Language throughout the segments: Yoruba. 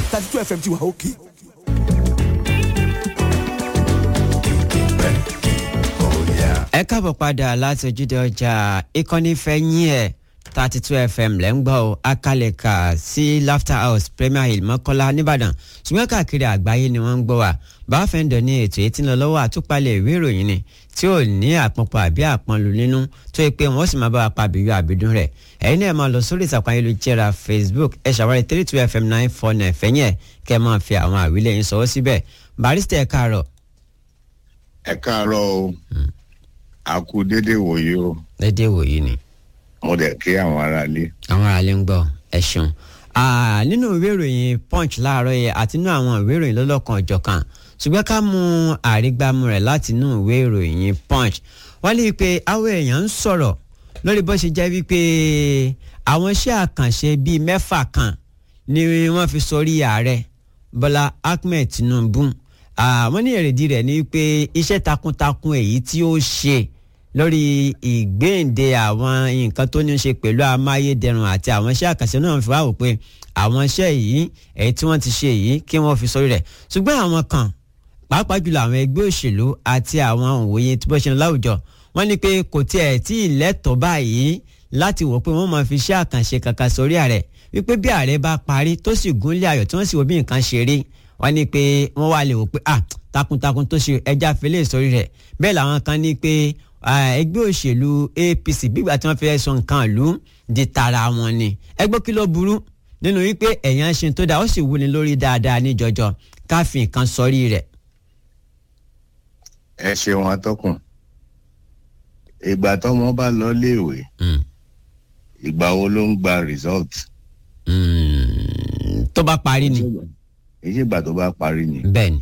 thirty two fm ti wà òkè. ẹ káàbọ̀ padà láti ojúde ọjà ìkànnì fẹ́yìn ẹ̀ thirty two fm lẹ́ ń gbọ́ ọ akálẹ̀ka sí laughter house premier hill mọ́kọ́lá nìbàdàn ṣùgbọ́n káàkiri àgbáyé ni wọ́n ń gbọ́ wa báfẹ́ǹdọ̀ ní ètò ètí ń lọ lọ́wọ́ àtúpalẹ̀ ìwé ìròyìn ni tí ò ní àpọ̀npọ̀ àbí àpọ̀nlù nínú tó yẹ pé wọ́n sì máa bá wa pa àbíyọ àbídún rẹ̀ ẹ̀yin náà máa lọ sórí ìtàkùn ayélujára facebook ẹ ṣàwárí three two fm nine four nine fẹ́yìn ẹ̀ kẹ́ ẹ máa fi àwọn àwílẹ̀ yín sọwọ́ síbẹ̀ barista ẹ̀ káàárọ̀ ẹ káàárọ̀ o a kú dédé wòye o lédè wòyí ni mo dẹ̀ kí àwọn aráalé. àwọn aráalé ń gbọ́ ẹ ṣeun Ah, nínú ìwé ìròyìn punch láàárọ̀ yẹ àti nínú àwọn ìwé ìròyìn lọ́lọ́kan ọ̀jọ̀kan ṣùgbọ́n ká mú àrígbámú rẹ̀ láti inú ìwé ìròyìn punch wọ́n lè pe àwọn èèyàn ń sọ̀rọ̀ lórí bó ṣe jẹ́ wípé àwọn iṣẹ́ àkànṣe bíi mẹ́fà kan ni wọ́n fi sórí ààrẹ bọ́lá ahmed tinubu àwọn ní èrèdí rẹ̀ ni wípé iṣẹ́ takuntakun èyí tí ó ṣe lórí ìgbéǹde àwọn nǹkan tó ní í ṣe pẹ̀lú amáyédẹrùn àti àwọn iṣẹ́ àkànṣe náà fi wá wò pé àwọn iṣẹ́ yìí èyí tí wọ́n ti ṣe yìí kí wọ́n fi sórí rẹ̀ ṣùgbọ́n àwọn kan pàápàá jùlọ àwọn ẹgbẹ́ òṣèlú àti àwọn òwòye tí bó ṣe ń láwùjọ wọ́n ní pé kò tiẹ̀ tí ì lẹ́tọ̀ọ́ báyìí láti wò pé wọ́n máa fi iṣẹ́ àkànṣe kankan sórí ààrẹ wípé bí ààrẹ bá parí tó sì gúnlé ayọ̀ tí wọ́n sì wo bí nǹkan ṣe rí wọ́n ní pé wọ́n wá lè wò pé ah takuntakun tó ṣe ẹja fẹlẹ́ sórí rẹ̀ bẹ́ẹ̀ làwọn kan ní pé ẹgbẹ́ òṣèlú apc gbígbà tí wọ́n fẹ́ sọ nǹkan ìlú di tara wọn ni ẹgbẹ́ kí ló burú nínú wípé ẹ̀yàn ṣe tó dáa ó sì wúni lórí dáadáa ní jọjọ káfí nǹkan sọrí rẹ̀. ẹ ṣeun atọ́kùn ìgbà tọ́mọ bá lọ léèwé ìgbà wo ló ń gba result. tó bá parí ni. èyí ìgbà tó bá parí ni. bẹ́ẹ̀ni.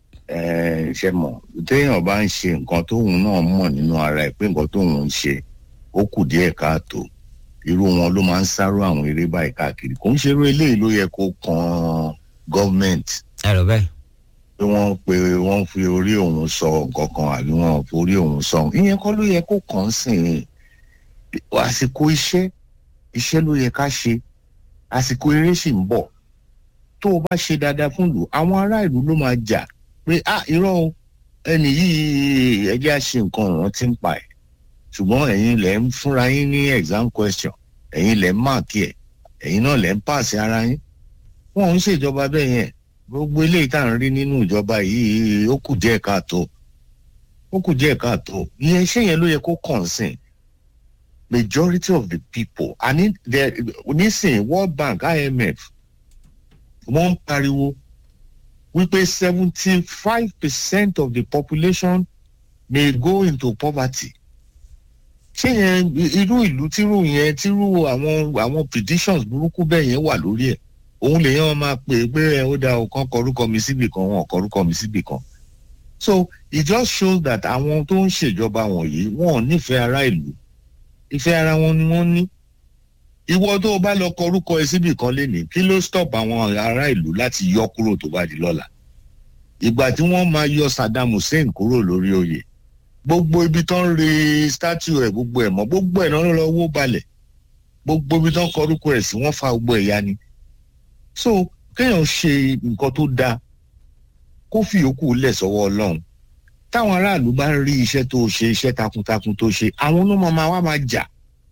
ẹ ṣe mọ̀ téèyàn bá ń ṣe nǹkan tóun náà mọ̀ nínú ara ẹ̀ pé nǹkan tóun ń ṣe ó kù díẹ̀ káàtó irú wọn ló máa ń sáró àwọn eré báyìí káàkiri kò ń ṣerú eléyìí ló yẹ kó kan gọ́ọ̀mẹ̀ntì. ẹ rò bẹ́ẹ̀. pé wọ́n pe wọ́n fi orí òun sọ nǹkan kan àbí wọ́n fi orí òun sọ ìyẹn kọ́ ló yẹ kó kàn án sìn ín àsìkò iṣẹ́ iṣẹ́ ló yẹ ká ṣe àsìkò eré sì ń bọ̀ tó o bá ṣe dáadáa fún ìlú àwọn ará ìlú ló máa jà pé ah irọ́ o ẹnì yìí ẹjẹ́ á ṣe nǹkan ọ̀ràn tí ń pa ẹ̀ ṣùgbọ́n ẹ̀yin lẹ̀ ń fúnra yín ní exam question ẹ̀yin lẹ̀ ń máàkì ẹ̀ ẹ̀yin náà lẹ̀ ń pàṣẹ ara yín wọn ò ń ṣèjọba bẹ́ẹ̀ yẹn gbogbo eléyìí tá à ń rí nínú ìjọba yìí ó kù díẹ̀ káàtó ó kù díẹ̀ káàtó ìyẹn iṣẹ́ yẹn ló yẹ kó concern majority of the people and nísìnyí world bank imf wọ́n ń pariwo wípé seventy five percent of the population may go into poverty ṣé yẹn irú ìlú tírú yẹn tírú àwọn àwọn predictions burúkú bẹ́ẹ̀ yẹn wà lórí ẹ̀ òun lèyàn wọn máa pè é pé ẹ ó da ọ̀kan kọrúkọ mi síbì kan wọn kọrúkọ mi síbì kan so it just shows that àwọn tó ń ṣèjọba wọ̀nyí wọn ò nífẹ̀ẹ́ ará ìlú ìfẹ́ ara wọn ni wọ́n ní ìwọ tó o bá lọ kọrúkọ ẹ síbì kan lénìí kí ló stop àwọn ará ìlú láti yọ kúrò tó bá di lọ́la ìgbà tí wọ́n máa yọ Saddam Hussein kúrò lórí oyè gbogbo ibi tó ń re statue ẹ̀ gbogbo ẹ̀ mọ́ gbogbo ẹ̀ náà lọ wó balẹ̀ gbogbo ibi tó ń kọrúkọ ẹ̀ sí wọ́n fa gbogbo ẹ̀ ya ni so kéèyàn ṣe nǹkan tó dáa kó fi yòókù lẹ̀ sọ́wọ́ Ọlọ́run táwọn aráàlú bá rí iṣẹ́ tó ṣe iṣẹ́ takuntakun tó ṣe àwọn ló máa wá máa jà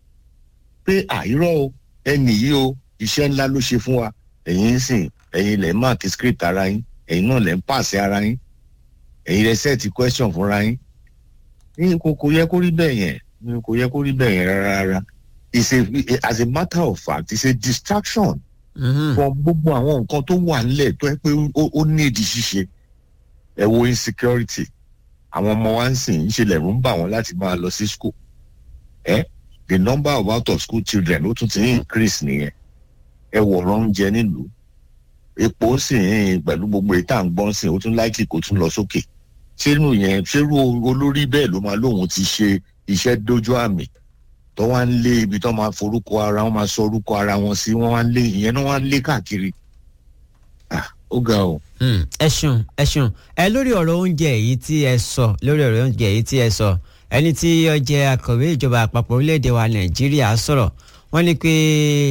pé àìrọ́ o ẹnì yìí o iṣẹ́ ńlá ló ṣe fún wa ẹ̀yin ń sìn ẹ̀yin lẹ̀ ń máàkì script ara yín ẹ̀yin náà lẹ̀ ń pàṣẹ ara yín ẹ̀yin lẹ̀ sẹ́ẹ̀tì question fúnra yín ní kò kò yẹ kó rí bẹ́ẹ̀ yẹn kò yẹ kó rí bẹ́ẹ̀ yẹn rárá rárá it's a as a matter of fact it's a distraction from gbogbo àwọn nǹkan tó wà nílẹ̀ tó yẹ pé ó ní ìdí ṣíṣe ẹ wo insecurity àwọn ọmọ wa ń sìn ń ṣe lẹ̀rú ń bà wọ́n láti máa lọ sí school ẹ the number of out of school children ó tún ti increase nìyẹn ẹ wọ̀rọ̀ oúnjẹ nílùú epo sì ń pẹ̀lú gbogbo ètò à ń gbọ́n sìn ó tún láìkì kó tún lọ sókè ṣérú yẹn ṣérú olórí bẹ́ẹ̀ ló máa lóun ti ṣe iṣẹ́ dójú àmì tó wá ń lé ibi tó máa forúkọ ara wọn máa sọ orúkọ ara wọn sí wọn wá ń lé ìyẹn náà wá ń lé káàkiri ah ó ga o. ẹ ṣeun ẹ ṣeun ẹ lórí ọ̀rọ̀ oúnjẹ èyí tí ẹ sọ lórí ọ̀rọ̀ oúnjẹ èyí tí ẹ sọ ẹni tí ó jẹ́ akọ̀wé ìjọba àpapọ̀ orílẹ̀-èdè wa nàìjíríà sọ̀rọ̀ wọ́n ní pé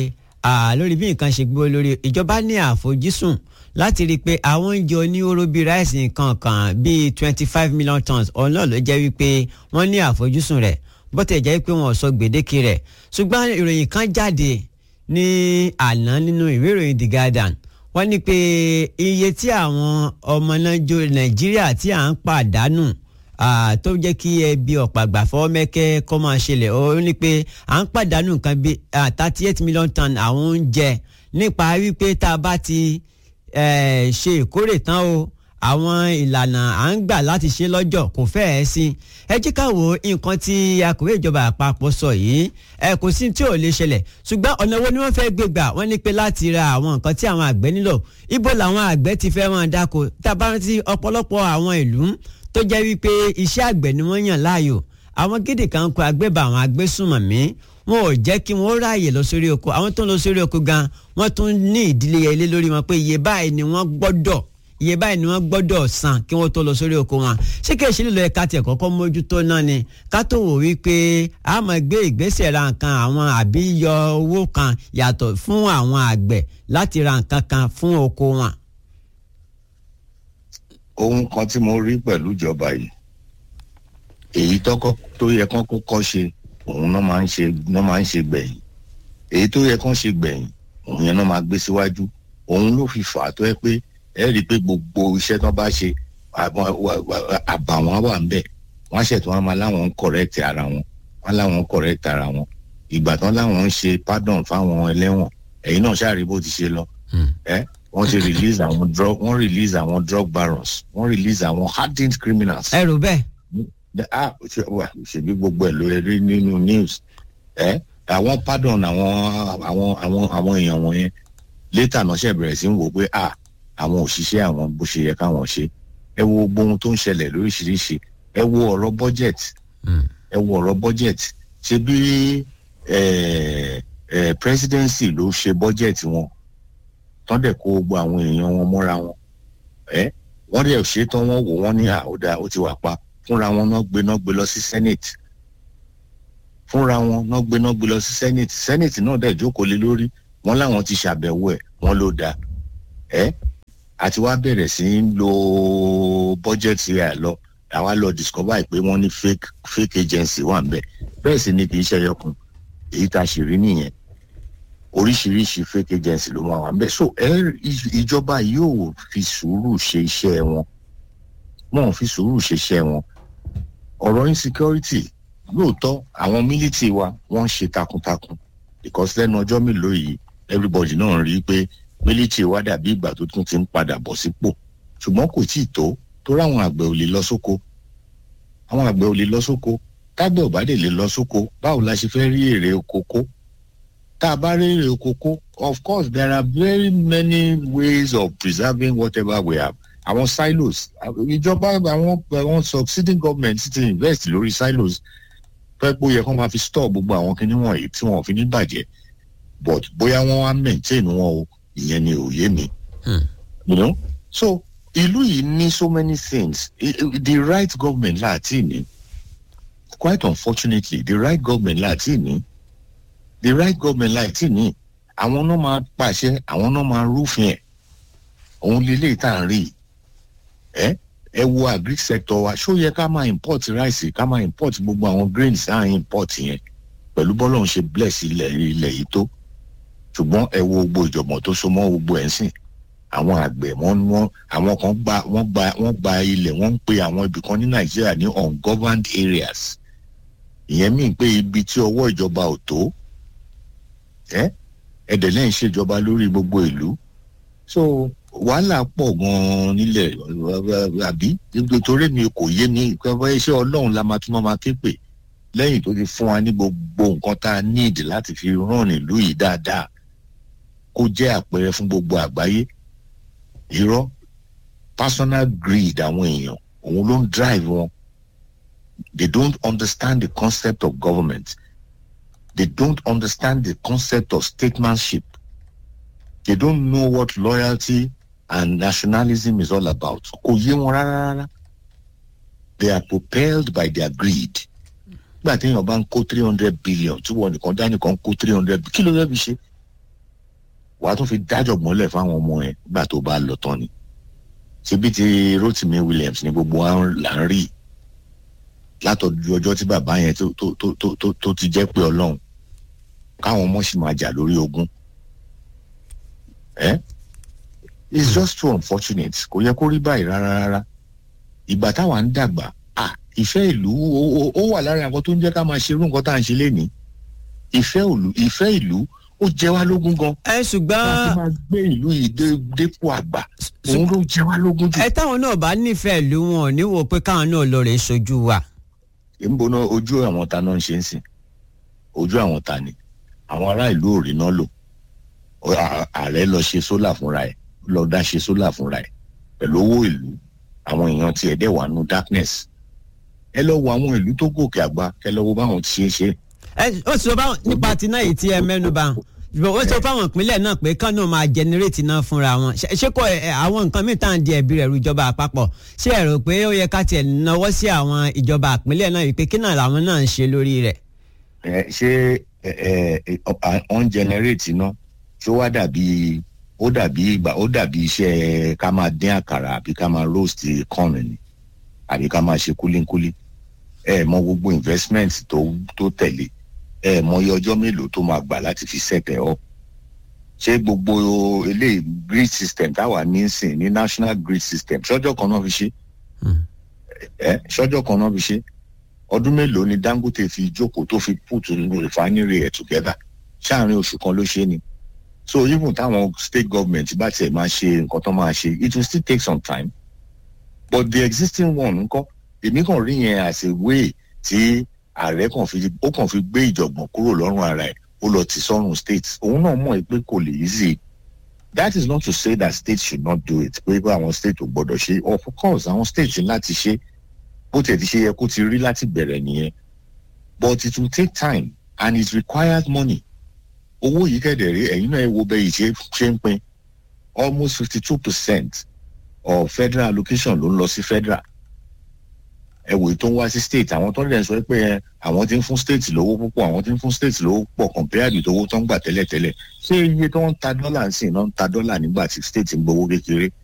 lórí bí nǹkan ṣe gbó lórí ìjọba ní àfojúsùn láti rí i pé àwọn oúnjẹ oníhóró bíi ráìsì nǹkan kan bíi twenty five million tons ọ̀hún náà ló jẹ́ wípé wọ́n ní àfojúsùn rẹ̀ bó tẹ̀ jẹ́ pé wọn ò sọ gbèdéke rẹ̀ ṣùgbọ́n ìròyìn kan jáde ní àná nínú ìwé ìròyìn The Guardian wọ́n ní pé iye tí àwọn ọmọ Nàìjíríà tí à ń pàdánù tó jẹ́ kí ẹbí ọ̀pàgbà fọwọ́ mẹ́kẹ́ kọ́ máa ṣẹlẹ̀ ó ní pé à ń pàdánù nǹkan bíi thirty eight million ton àwọn oúnjẹ nípa wípé tá a bá ti ṣe ìkórè tán o àwọn ìlànà à ń gbà láti ṣe lọ́jọ́ kò fẹ́ẹ̀ sí ẹ jẹ́ ká wo nǹkan tí akọ̀wé ìjọba àpapọ̀ sọ yìí ẹ kò sí tí ò lè ṣẹlẹ̀ ṣùgbọ́n ọ̀nà wo ni wọ́n fẹ́ gbé gbà wọ́n ní pé láti ra àwọn nǹkan tí àwọn àgbẹ̀ nílò ibo làwọn àgbẹ̀ ti fẹ́ wọn dáko tá a bá rántí ọ̀pọ̀lọpọ̀ àwọn ìlú tó jẹ́ wípé iṣẹ́ àgbẹ̀ ni wọ́n yàn láàyò àwọn gédè kan kó agbébà àwọn agbésùnmọ̀mí wọn ò jẹ́ kí wọ́n ráàyè lọ sórí oko àwọn tó ń lọ sórí oko gan wọ́n tún ní ìdílé ilé lórí wọn pé iye báyìí ni wọ́n gbọ́dọ̀ iye báyìí ni wọ́n gbọ́dọ̀ san kí wọ́n tó lọ sórí oko wọn ṣé kí èsì lílo ẹ̀ka tiẹ̀ kọ́kọ́ mójútó náà ni ká tó wò wípé a máa gbé ìgbésẹ̀ ra nǹkan àwọn àbí yọ owó kan yàtọ̀ fún àwọn àgbẹ̀ láti ra nǹkan kan fún oko wọn. ohun kan tí mo rí pẹ̀lú ìjọba yìí èyí tọ́kọ́ tó yẹ kán kọ́kọ́ ṣe òun náà máa ń ṣe náà máa ń ṣe gbẹ̀yìn èyí tó yẹ kán ṣe gbẹ̀yìn òun yẹn náà máa gbé síwájú òun ló fi fà á tó yẹ pé ẹ rí i pé gbogbo iṣẹ́ tán bá ṣe àbàwọ́n wà ń bẹ̀ wọ́n ṣètò wọn máa láwọn ń correct ara wọn wọ́n láwọn ń correct ara wọn ìgbà tán láwọn ń ṣe pardon fáwọn ẹlẹ́wọ̀n ẹ̀yin náà ṣáà rí bó ti ṣe lọ ẹ wọ́n ti release àwọn drug wọ́n release àwọn drug barons wọ́n release àwọn hardened criminals. ẹ rò bẹ́ẹ̀. ah ṣèbí gbogbo ẹ̀ ló rí nínú news ẹ àwọn pardon àwọn àwọn àwọn àwọn èèyàn wọ̀nyẹn later náà ṣe bẹ̀rẹ̀ sí ń wò pé ah àwọn òṣìṣẹ́ àwọn bó ṣe yẹ káwọn ṣe ẹ wo gbogbo ohun tó ń ṣẹlẹ̀ lóríṣiríṣi ẹ wo ọ̀rọ̀ budget ẹ wo ọ̀rọ̀ budget ṣe bí presidency ló ṣe budget wọn tán dẹ̀ kó gbogbo àwọn èèyàn wọn mọ́ra wọn ẹ wọ́n dẹ̀ ṣe tán wọ́n wò wọ́n ní àódà ó ti wà pa fúnra wọn náà gbé náà gbé lọ sí senate fúnra wọn náà gbé náà gbé lọ sí senate senate náà dẹ̀ jókòó lé lórí wọ́n láwọn ti ṣàbẹ̀wò ẹ̀ wọ́n ló dáa ẹ àti wá bẹ̀rẹ̀ sí í lo budget rẹ̀ lọ àwa lọ discover pé wọ́n ní fake fake agency wà ń bẹ̀ bẹ́ẹ̀ sì ni kì í ṣe ẹyọkùn èyí tá a ṣì rí nìyẹn oríṣiríṣi fake agency ló máa wà ń bẹ̀ so ìjọba yóò fi sùúrù ṣe iṣẹ́ wọn wọn ò fi sùúrù ṣe iṣẹ́ wọn ọ̀rọ̀ insecurity lóòótọ́ àwọn military wa wọ́n ń ṣe takuntakun because lẹ́nu ọjọ́ mélòó yìí everybody náà rí i pé military wa dàbí ìgbà tó tún ti ń padà bọ̀ sípò ṣùgbọ́n kò tí ì tó tó ráwọn àgbẹ̀ ò lè lọ sóko àwọn àgbẹ̀ ò lè lọ sóko tágbẹ̀ ò bá dé lè lọ sóko báwo la ṣe fẹ́ rí èrè oko kó tá a bá rí èrè oko kó of course there are very many ways of preserving whatever we have àwọn silos ìjọba àwọn àwọn succeeding government ti invest lórí silos fẹ́ pé ó yẹ kó máa fi store gbogbo àwọn kinní wọ̀nyí tí wọn ò fi ní bàjẹ́ but bóyá wọ́n wá maintain wọn o ìyẹn ni òye mi. you know so ìlú yìí ní so many things the right government láti ní quite unfortunately the right government láti ní the right government láti ní àwọn náà máa pàṣẹ àwọn náà máa rúfin ẹ̀ òun lélẹ́yìí tá à ń rí ẹ ẹ wo agric sector wa ṣó yẹ ká máa import rice ká máa import gbogbo àwọn grains tá à ń import yẹn pẹ̀lú bọ́lọ̀ ń ṣe bless ilẹ̀ ilẹ̀ yìí tó ṣùgbọ́n ẹ wo gbogbo ìjọ̀gbọ̀n tó so mọ́ gbogbo ẹ̀ ń sìn àwọn àgbẹ̀ wọ́n wọ́n àwọn kan gba wọ́n gba wọ́n gba ilẹ̀ wọ́n ń pe àwọn ibì kan ní nàìjíríà ní ungoverned areas ìyẹn mìíràn pé ibi tí ọwọ́ ìjọba ò tó ẹ ẹ̀dẹ̀ lẹ́yìn ṣèjọba lórí gbogbo ìlú so wàhálà pọ̀ gan-an nílẹ̀ àbí torí mi kò yé mi iṣẹ́ ọlọ́run la máa tún máa ké pè lẹ́yìn tó ti fún wa ní gbogbo nǹkan tá a níìdì láti fi ràn ìlú yìí dáadáa kó jẹ́ àpẹẹrẹ fún gbogbo àgbáyé irọ́ personal greed àwọn èèyàn òun ló ń drive wọn they don't understand the concept of government they don't understand the concept of statesmanship they don't know what loyalty and nationalism is all about kò yé wọn rárá rárá they are propelled by their greed nígbà tí èèyàn bá ń kó three hundred billion tí wọn nìkan dá nìkan kó three hundred kí ló fẹ́ fi ṣe wàá tún fi dájọ́ mọ́lẹ̀ fáwọn ọmọ ẹ̀ nígbà tó bá lọ tán ni síbi tí Rotimi Williams ní gbogbo wa là ń rí látọ̀jú ọjọ́ tí bàbá yẹn tó tó tó tó tó tó ti jẹ́ pé ọlọ́run káwọn ọmọ sì máa jà lórí ogun ẹ́ it's just too unfortunate kò yẹ kó rí báyìí rárá rárá ìgbà táwa ń dàgbà ah ìfẹ́ ìlú ó ó wà lára nǹkan tó ń jẹ́ ká máa ṣe irú nǹkan tá à ń ṣe lénìí ìfẹ́ ìlú ìfẹ́ ìlú ó jẹ wá lógún gan ẹ ṣùgbọ́n láti máa gbé ìlú yìí dé dépò àgbà òun ló jẹ wá lógún jù. ẹ táwọn náà bá nífẹ̀ẹ́ ìlú wọn ò ní wò pé káwọn náà lọ rè sojú wa. èmi náà ojú àwọn ta náà ń ṣe ń sìn ojú àwọn ta ni àwọn ará ìlú ò rí náà lò Ó- à- ààrẹ lọ ṣe sólà fúnra ẹ̀ lọ dá ṣe sólà fúnra ẹ̀ pẹ̀lú owó ìlú àwọn èèyàn tiẹ̀ dẹ̀ wà nù darkness ẹ lọ wo àwọn ìlú tó gòkè àgbà kẹ lọ wo báwọn ti ṣe é ṣe ẹ ó sọ báwọn nípa ti náà yìí tí ẹ mẹ́nu bà ṣùgbọ́n ó sọ fáwọn ìpínlẹ̀ náà pé kán náà máa jẹnẹrétì náà fúnra wọn Ṣé- ṣé kò ẹ, àwọn nǹkan míì tá à ń di ẹ̀bi rẹ̀ ru ìjọba àpapọ̀ ṣé ẹ rò pé ó yẹ ká tiẹ̀ náwó sí àwọn ìjọba ìpínlẹ̀ náà wípé kí náà làwọn náà ń ṣe lórí rẹ̀. ẹ ṣé ẹ ẹ on generate iná ṣó wá dàbí ó dàbí ìgbà ó dàbí iṣẹ́ ká máa dín àkàrà àbí ká máa roast corn ni àbí ká máa ṣe kúlíkúlí ẹ mọ gbogbo investment tó tó tẹ̀lé ẹ mọ iye ọjọ́ mélòó tó máa gbà láti fi set ẹ̀ up ṣé gbogbo eléyìí grid system táwa ní í sìn ní national grid system ṣọ́jọ́ kan náà fi ṣe Hmm. ẹ ṣọ́jọ́ kan náà fi ṣe ọdún mélòó ni Dangote fi jókòó tó fi put refinery ẹ̀ together ṣáàrin oṣù kan ló ṣe ni so even táwọn state government bá tiẹ̀ máa ṣe nǹkan tó máa ṣe it will still take some time but the existing one ńkọ́ èmi kàn rí yẹn as a way tí ààrẹ kàn fi ó kàn fi gbé ìjọ̀gbọ̀n kúrò lọ́rùn ara ẹ̀ ó lọ ti sọ́run state òun náà mọ̀ pé kò lè easy that is not to say that states should not do it pé pé àwọn state ò gbọ́dọ̀ ṣe of course àwọn states ní láti ṣe bó tiẹ̀ ti ṣe yẹ kó ti rí láti bẹ̀rẹ̀ nìyẹn but it will take time and it requires money owó yìí kẹ̀dẹ̀ rí ẹ̀yin náà ẹ wo bẹ́ẹ̀ yìí ṣe ṣe ń pín almost fifty two percent of federal allocation ló ń lọ sí federal ẹ wòye tó ń wá sí state àwọn tó ń lè sọ pé ẹ, àwọn tí ń fún state lówó púpọ̀ àwọn tí ń fún state lówó pọ̀ compared with owó tó ń gbà tẹ́lẹ̀tẹ́lẹ̀ ṣé iye tó ń ta dọ́là ń sìn náà ń ta dọ́là nígbà tí state ń gbowó kékeré